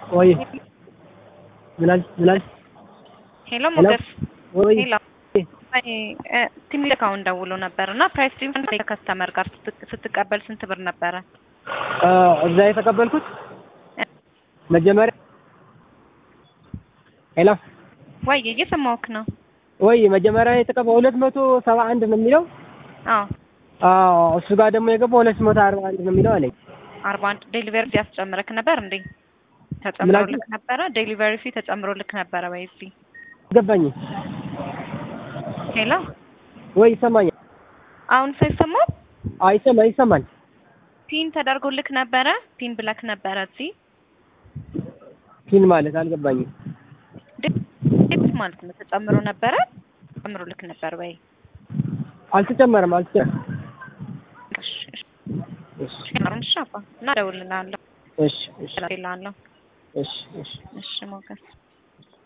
ወይ ምን አልሽ? ምን አልሽ? ሄሎ ሞገስ ወይ ሄሎ ቲም አካውንት ደውሎ ነበር እና ፕራይስ ሪፈንድ ከከስተመር ጋር ስትቅ- ስትቀበል ስንት ብር ነበረ? አ፣ እዛ የተቀበልኩት መጀመሪያ ሄሎ ወይ እየሰማሁህ ነው። ወይ መጀመሪያ የተቀበለው ሁለት መቶ ሰባ አንድ ነው የሚለው አዎ አዎ እሱ ጋር ደግሞ የገባው ሁለት መቶ አርባ አንድ ነው የሚለው አለኝ። አርባ አንድ ዴሊቨሪ ፊ ያስጨምረክ ነበር እንዴ? ምን ተጨምሮልክ ነበረ? ዴሊቨሪ ፊ ተጨምሮልክ ነበረ ወይ? እዚህ ገባኝ ሄሎ ወይ ይሰማኛል? አሁን ሳይሰማው አይሰማ ይሰማል። ፒን ተደርጎልክ ነበረ? ፒን ብለክ ነበረ እዚህ ፒን ማለት አልገባኝም። ዴት ማለት ነው ተጨምሮ ነበረ? ተጨምሮልክ ነበር ወይ? አልተጨመረም አልተጨመረም። እሺ እሺ እሺ እሺ አባ እና እደውልልሃለሁ እሺ እሺ እደውልልሃለሁ እሺ እሺ እሺ ሞገስ